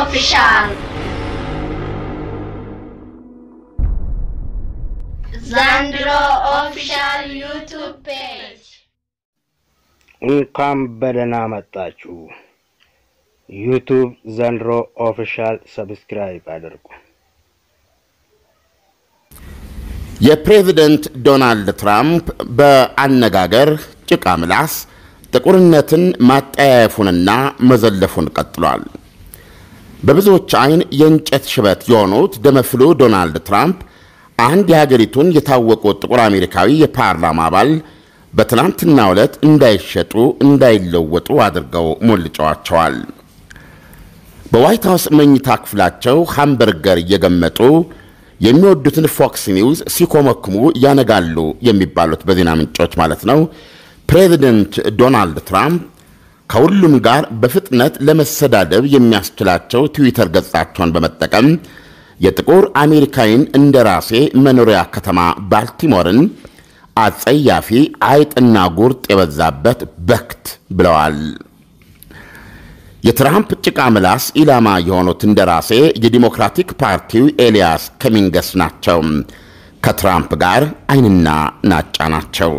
ኦፊሻል ዘንድሮ ኦፊሻል ዩቱብ ፔጅ እንኳን በደህና መጣችሁ። ዩቱብ ዘንድሮ ኦፊሻል ሰብስክራይብ አድርጉ። የፕሬዝደንት ዶናልድ ትራምፕ በአነጋገር ጭቃ ምላስ ጥቁርነትን ማጠያየፉንና መዘለፉን ቀጥሏል። በብዙዎች አይን የእንጨት ሽበት የሆኑት ደመፍሉ ዶናልድ ትራምፕ አንድ የሀገሪቱን የታወቁ ጥቁር አሜሪካዊ የፓርላማ አባል በትናንትናው ዕለት እንዳይሸጡ እንዳይለወጡ አድርገው ሞልጨዋቸዋል። በዋይት ሀውስ መኝታ ክፍላቸው ሃምበርገር እየገመጡ የሚወዱትን ፎክስ ኒውስ ሲኮመክሙ ያነጋሉ የሚባሉት በዜና ምንጮች ማለት ነው። ፕሬዚደንት ዶናልድ ትራምፕ ከሁሉም ጋር በፍጥነት ለመሰዳደብ የሚያስችላቸው ትዊተር ገጻቸውን በመጠቀም የጥቁር አሜሪካዊን እንደራሴ መኖሪያ ከተማ ባልቲሞርን አጸያፊ አይጥና ጉርጥ የበዛበት በክት ብለዋል። የትራምፕ ጭቃ ምላስ ኢላማ የሆኑት እንደራሴ የዲሞክራቲክ ፓርቲው ኤልያስ ከሚንገስ ናቸው። ከትራምፕ ጋር አይንና ናጫ ናቸው።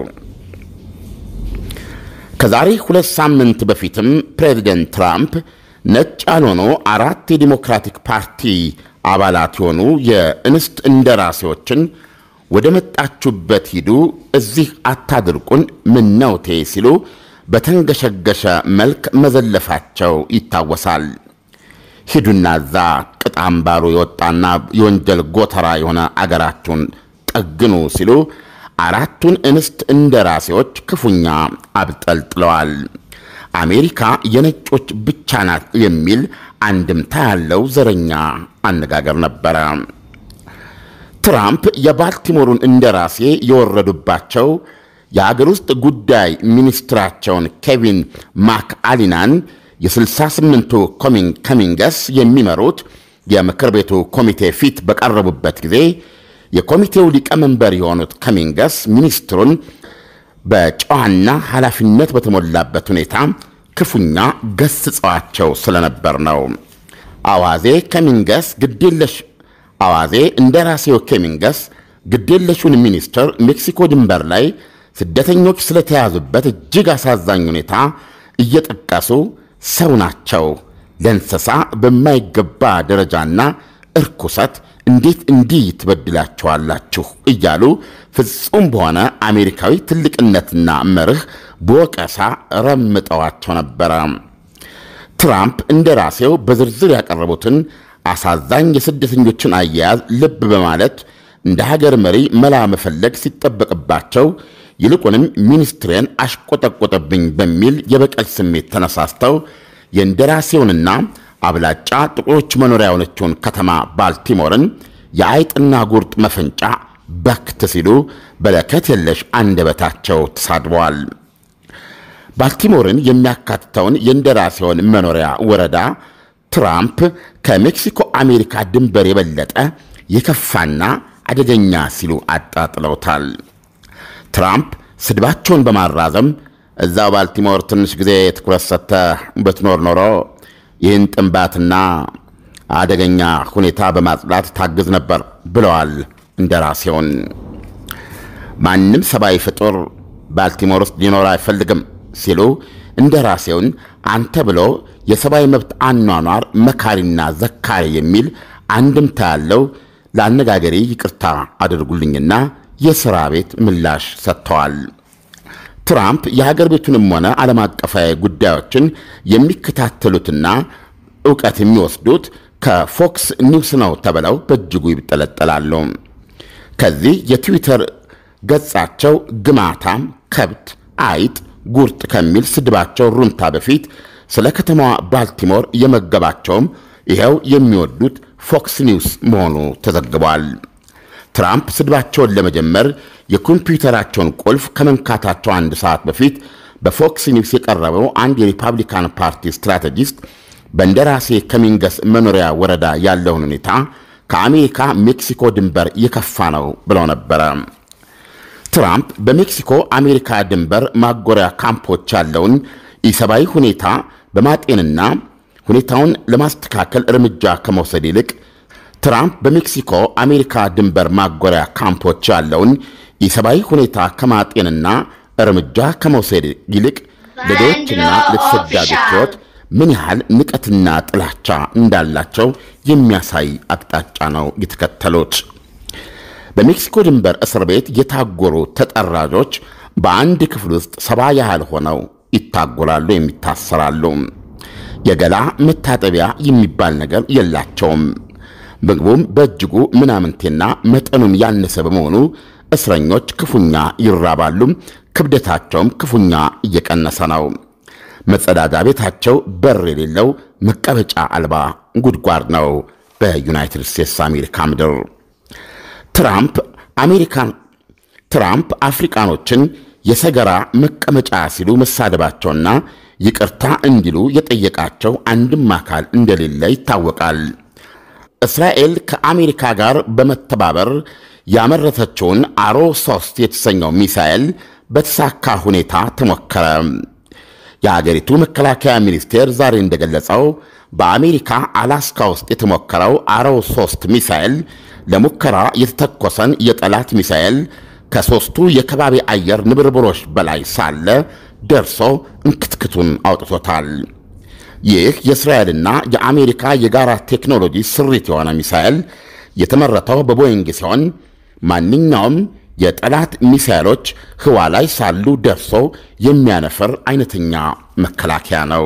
ከዛሬ ሁለት ሳምንት በፊትም ፕሬዚደንት ትራምፕ ነጭ ያልሆኑ አራት የዲሞክራቲክ ፓርቲ አባላት የሆኑ የእንስት እንደራሴዎችን ወደ መጣችሁበት ሂዱ፣ እዚህ አታድርቁን፣ ምነውቴ ሲሉ በተንገሸገሸ መልክ መዘለፋቸው ይታወሳል። ሂዱና እዛ ቅጥ አምባሩ የወጣና የወንጀል ጎተራ የሆነ አገራችሁን ጠግኑ ሲሉ አራቱን እንስት እንደራሴዎች ክፉኛ አብጠልጥለዋል። አሜሪካ የነጮች ብቻ ናት የሚል አንድምታ ያለው ዘረኛ አነጋገር ነበረ። ትራምፕ የባልቲሞሩን እንደራሴ የወረዱባቸው የአገር ውስጥ ጉዳይ ሚኒስትራቸውን ኬቪን ማክአሊናን የ68ቱ ከሚንገስ የሚመሩት የምክር ቤቱ ኮሚቴ ፊት በቀረቡበት ጊዜ የኮሚቴው ሊቀመንበር የሆኑት ከሚንገስ ሚኒስትሩን በጨዋና ኃላፊነት በተሞላበት ሁኔታ ክፉኛ ገስጸዋቸው ስለነበር ነው። አዋዜ ከሚንገስ ግዴለሽ አዋዜ እንደራሴው ከሚንገስ ግዴለሹን ሚኒስትር ሜክሲኮ ድንበር ላይ ስደተኞች ስለተያዙበት እጅግ አሳዛኝ ሁኔታ እየጠቀሱ ሰው ናቸው፣ ለእንስሳ በማይገባ ደረጃና እርኩሰት እንዴት እንዲህ ትበድላቸዋላችሁ እያሉ ፍጹም በሆነ አሜሪካዊ ትልቅነትና መርህ በወቀሳ ረምጠዋቸው ነበረ። ትራምፕ እንደራሴው በዝርዝር ያቀረቡትን አሳዛኝ የስደተኞችን አያያዝ ልብ በማለት እንደ ሀገር መሪ መላ መፈለግ ሲጠበቅባቸው ይልቁንም ሚኒስትሬን አሽቆጠቆጠብኝ በሚል የበቀል ስሜት ተነሳስተው የእንደራሴውንና አብላጫ ጥቁሮች መኖሪያ የሆነችውን ከተማ ባልቲሞርን የአይጥና ጉርጥ መፈንጫ በክት ሲሉ በለከት የለሽ አንደበታቸው ተሳድበዋል። ባልቲሞርን የሚያካትተውን የእንደራሴውን መኖሪያ ወረዳ ትራምፕ ከሜክሲኮ አሜሪካ ድንበር የበለጠ የከፋና አደገኛ ሲሉ አጣጥለውታል። ትራምፕ ስድባቸውን በማራዘም እዛው ባልቲሞር ትንሽ ጊዜ ትኩረት ሰጥተህ ብትኖር ኖሮ ይህን ጥንባትና አደገኛ ሁኔታ በማጽዳት ታግዝ ነበር ብለዋል እንደራሴውን። ማንም ሰብአዊ ፍጡር ባልቲሞር ውስጥ ሊኖር አይፈልግም ሲሉ እንደራሴውን አንተ ብሎ የሰብአዊ መብት አኗኗር መካሪና ዘካሪ የሚል አንድምታ ያለው ለአነጋገሬ ይቅርታ አድርጉልኝና የሥራ ቤት ምላሽ ሰጥተዋል። ትራምፕ የሀገር ቤቱንም ሆነ ዓለም አቀፋዊ ጉዳዮችን የሚከታተሉትና እውቀት የሚወስዱት ከፎክስ ኒውስ ነው ተብለው በእጅጉ ይጠለጠላሉ። ከዚህ የትዊተር ገጻቸው ግማታም፣ ከብት፣ አይጥ፣ ጉርጥ ከሚል ስድባቸው ሩምታ በፊት ስለ ከተማዋ ባልቲሞር የመገባቸውም ይኸው የሚወዱት ፎክስ ኒውስ መሆኑ ተዘግቧል። ትራምፕ ስድባቸውን ለመጀመር የኮምፒውተራቸውን ቁልፍ ከመንካታቸው አንድ ሰዓት በፊት በፎክስ ኒውስ የቀረበው አንድ የሪፐብሊካን ፓርቲ ስትራቴጂስት በእንደራሴ ከሚንገስ መኖሪያ ወረዳ ያለውን ሁኔታ ከአሜሪካ ሜክሲኮ ድንበር የከፋ ነው ብለው ነበረ። ትራምፕ በሜክሲኮ አሜሪካ ድንበር ማጎሪያ ካምፖች ያለውን ኢሰብአዊ ሁኔታ በማጤንና ሁኔታውን ለማስተካከል እርምጃ ከመውሰድ ይልቅ ትራምፕ በሜክሲኮ አሜሪካ ድንበር ማጎሪያ ካምፖች ያለውን የሰብአዊ ሁኔታ ከማጤንና እርምጃ ከመውሰድ ይልቅ ለድሆችና ለተሰዳጆች ሕይወት ምን ያህል ንቀትና ጥላቻ እንዳላቸው የሚያሳይ አቅጣጫ ነው የተከተሉት። በሜክሲኮ ድንበር እስር ቤት የታጎሩ ተጠራዦች በአንድ ክፍል ውስጥ ሰባ ያህል ሆነው ይታጎራሉ፣ የሚታሰራሉ። የገላ መታጠቢያ የሚባል ነገር የላቸውም። ምግቡም በእጅጉ ምናምንቴና መጠኑም ያነሰ በመሆኑ እስረኞች ክፉኛ ይራባሉ። ክብደታቸውም ክፉኛ እየቀነሰ ነው። መጸዳጃ ቤታቸው በር የሌለው መቀመጫ አልባ ጉድጓድ ነው። በዩናይትድ ስቴትስ አሜሪካ ምድር ትራምፕ አሜሪካን ትራምፕ አፍሪካኖችን የሰገራ መቀመጫ ሲሉ መሳደባቸውና ይቅርታ እንዲሉ የጠየቃቸው አንድም አካል እንደሌለ ይታወቃል። እስራኤል ከአሜሪካ ጋር በመተባበር ያመረተችውን አሮ ሶስት የተሰኘው ሚሳኤል በተሳካ ሁኔታ ተሞከረ። የአገሪቱ መከላከያ ሚኒስቴር ዛሬ እንደገለጸው በአሜሪካ አላስካ ውስጥ የተሞከረው አሮ ሶስት ሚሳኤል ለሙከራ የተተኮሰን የጠላት ሚሳኤል ከሦስቱ የከባቢ አየር ንብርብሮች በላይ ሳለ ደርሶ እንክትክቱን አውጥቶታል። ይህ የእስራኤልና የአሜሪካ የጋራ ቴክኖሎጂ ስሪት የሆነ ሚሳኤል የተመረተው በቦይንግ ሲሆን ማንኛውም የጠላት ሚሳኤሎች ህዋ ላይ ሳሉ ደርሶ የሚያነፍር አይነተኛ መከላከያ ነው።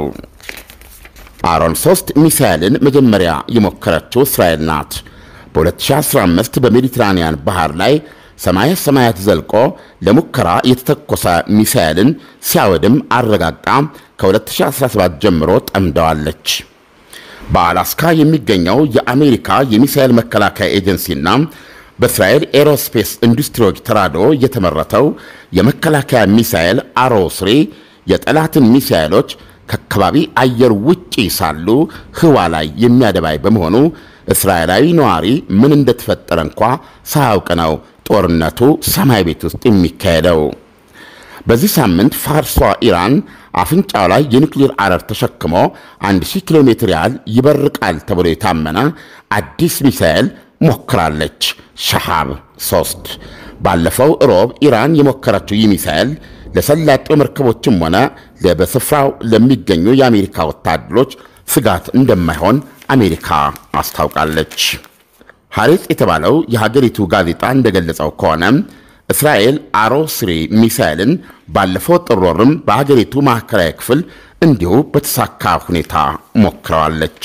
አሮን 3 ሚሳኤልን መጀመሪያ የሞከረችው እስራኤል ናት። በ2015 በሜዲትራንያን ባህር ላይ ሰማየ ሰማያት ዘልቆ ለሙከራ የተተኮሰ ሚሳኤልን ሲያወድም አረጋግጣ ከ2017 ጀምሮ ጠምደዋለች። በአላስካ የሚገኘው የአሜሪካ የሚሳኤል መከላከያ ኤጀንሲና በእስራኤል ኤሮስፔስ ኢንዱስትሪዎች ተራድኦ የተመረተው የመከላከያ ሚሳኤል አሮ ስሪ የጠላትን ሚሳኤሎች ከአካባቢ አየር ውጪ ሳሉ ህዋ ላይ የሚያደባይ በመሆኑ እስራኤላዊ ነዋሪ ምን እንደተፈጠረ እንኳ ሳያውቅ ነው ጦርነቱ ሰማይ ቤት ውስጥ የሚካሄደው። በዚህ ሳምንት ፋርሷ ኢራን አፍንጫው ላይ የኒውክሌር አረር ተሸክሞ 1000 ኪሎ ሜትር ያህል ይበርቃል ተብሎ የታመነ አዲስ ሚሳኤል ሞክራለች። ሸሃብ 3 ባለፈው ሮብ ኢራን የሞከረችው ይህ ሚሳኤል ለሰላጤው መርከቦችም ሆነ በስፍራው ለሚገኙ የአሜሪካ ወታደሮች ስጋት እንደማይሆን አሜሪካ አስታውቃለች። ሐሬጽ የተባለው የሀገሪቱ ጋዜጣ እንደገለጸው ከሆነ እስራኤል አሮ ስሪ ሚሳኤልን ባለፈው ጥር ወርም በሀገሪቱ ማዕከላዊ ክፍል እንዲሁ በተሳካ ሁኔታ ሞክረዋለች።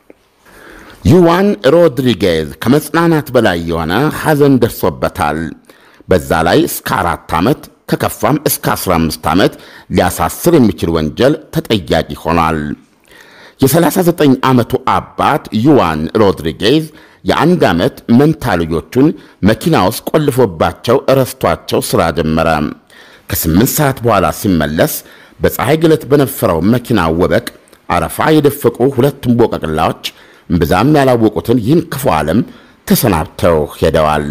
ዩዋን ሮድሪጌዝ ከመጽናናት በላይ የሆነ ሐዘን ደርሶበታል። በዛ ላይ እስከ አራት ዓመት ከከፋም እስከ 15 ዓመት ሊያሳስር የሚችል ወንጀል ተጠያቂ ሆኗል። የ39 ዓመቱ አባት ዩዋን ሮድሪጌዝ የአንድ ዓመት መንታ ልጆቹን መኪና ውስጥ ቆልፎባቸው እረስቷቸው ሥራ ጀመረ። ከስምንት ሰዓት በኋላ ሲመለስ በፀሐይ ግለት በነፈረው መኪና ወበቅ አረፋ የደፈቁ ሁለቱም ቦቀቅላዎች ብዛም ያላወቁትን ይህን ክፉ ዓለም ተሰናብተው ሄደዋል።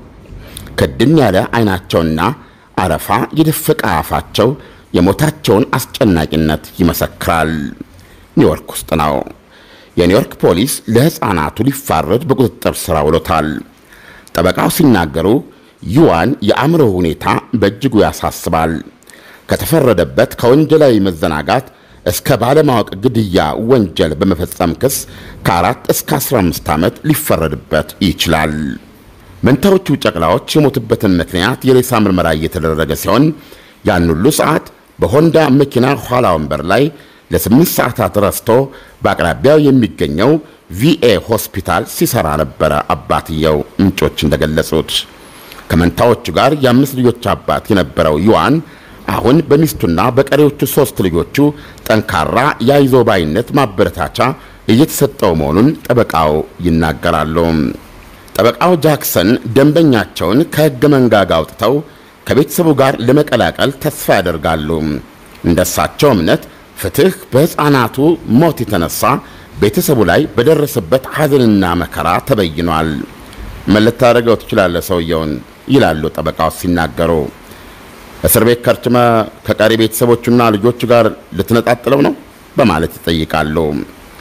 ክድን ያለ ዐይናቸውና አረፋ የደፈቀ አፋቸው የሞታቸውን አስጨናቂነት ይመሰክራል። ኒውዮርክ ውስጥ ነው። የኒውዮርክ ፖሊስ ለሕፃናቱ ሊፋረድ በቁጥጥር ሥር ውሎታል። ጠበቃው ሲናገሩ ዩዋን የአእምሮ ሁኔታ በእጅጉ ያሳስባል። ከተፈረደበት ከወንጀላዊ መዘናጋት እስከ ባለማወቅ ግድያ ወንጀል በመፈጸም ክስ ከአራት እስከ 15 ዓመት ሊፈረድበት ይችላል። መንታዎቹ ጨቅላዎች የሞቱበትን ምክንያት የሬሳ ምርመራ እየተደረገ ሲሆን ያን ሁሉ ሰዓት በሆንዳ መኪና ኋላ ወንበር ላይ ለስምንት ሰዓታት ረስቶ በአቅራቢያው የሚገኘው ቪኤ ሆስፒታል ሲሰራ ነበረ አባትየው ምንጮች እንደገለጹት። ከመንታዎቹ ጋር የአምስት ልጆች አባት የነበረው ዩዋን አሁን በሚስቱና በቀሪዎቹ ሦስት ልጆቹ ጠንካራ የአይዞ ባይነት ማበረታቻ እየተሰጠው መሆኑን ጠበቃው ይናገራሉ። ጠበቃው ጃክሰን ደንበኛቸውን ከሕገ መንጋጋ አውጥተው ከቤተሰቡ ጋር ለመቀላቀል ተስፋ ያደርጋሉ። እንደሳቸው እምነት ፍትሕ በሕፃናቱ ሞት የተነሳ ቤተሰቡ ላይ በደረሰበት ሐዘንና መከራ ተበይኗል። ምን ልታደርገው ትችላለህ ሰውየውን? ይላሉ ጠበቃው ሲናገሩ። እስር ቤት ከርችመ ከቀሪ ቤተሰቦቹና ልጆቹ ጋር ልትነጣጥለው ነው በማለት ይጠይቃሉ።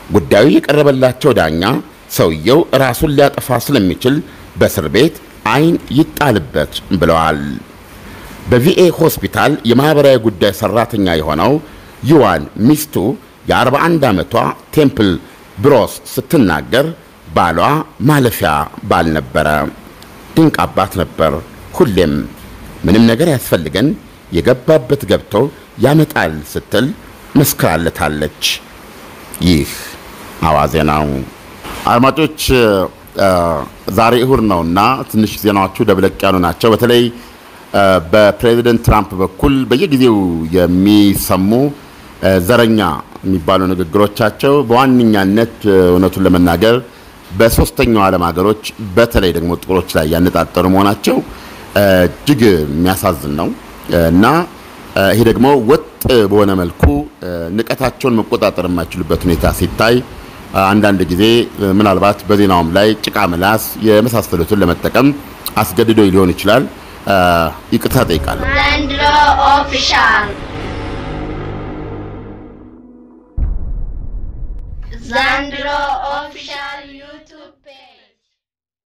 ጉዳዩ የቀረበላቸው ዳኛ ሰውየው ራሱን ሊያጠፋ ስለሚችል በእስር ቤት አይን ይጣልበት ብለዋል። በቪኤ ሆስፒታል የማኅበራዊ ጉዳይ ሠራተኛ የሆነው ዩዋን ሚስቱ የ41 ዓመቷ ቴምፕል ብሮስ ስትናገር ባሏ ማለፊያ ባል ነበረ፣ ድንቅ አባት ነበር። ሁሌም ምንም ነገር ያስፈልገን የገባበት ገብቶ ያመጣል ስትል መስክራለታለች። ይህ አዋዜ ነው። አድማጮች ዛሬ እሁድ ነውና ትንሽ ዜናዎቹ ደብለቅ ያሉ ናቸው። በተለይ በፕሬዚደንት ትራምፕ በኩል በየጊዜው የሚሰሙ ዘረኛ የሚባሉ ንግግሮቻቸው በዋነኛነት እውነቱን ለመናገር በሶስተኛው ዓለም ሀገሮች በተለይ ደግሞ ጥቁሮች ላይ ያነጣጠሩ መሆናቸው እጅግ የሚያሳዝን ነው እና ይሄ ደግሞ ወጥ በሆነ መልኩ ንቀታቸውን መቆጣጠር የማይችሉበት ሁኔታ ሲታይ አንዳንድ ጊዜ ምናልባት በዜናውም ላይ ጭቃ ምላስ የመሳሰሉትን ለመጠቀም አስገድዶ ሊሆን ይችላል። ይቅርታ ጠይቃለሁ። ዘንድሮ ኦፊሻል ዘንድሮ ኦፊሻል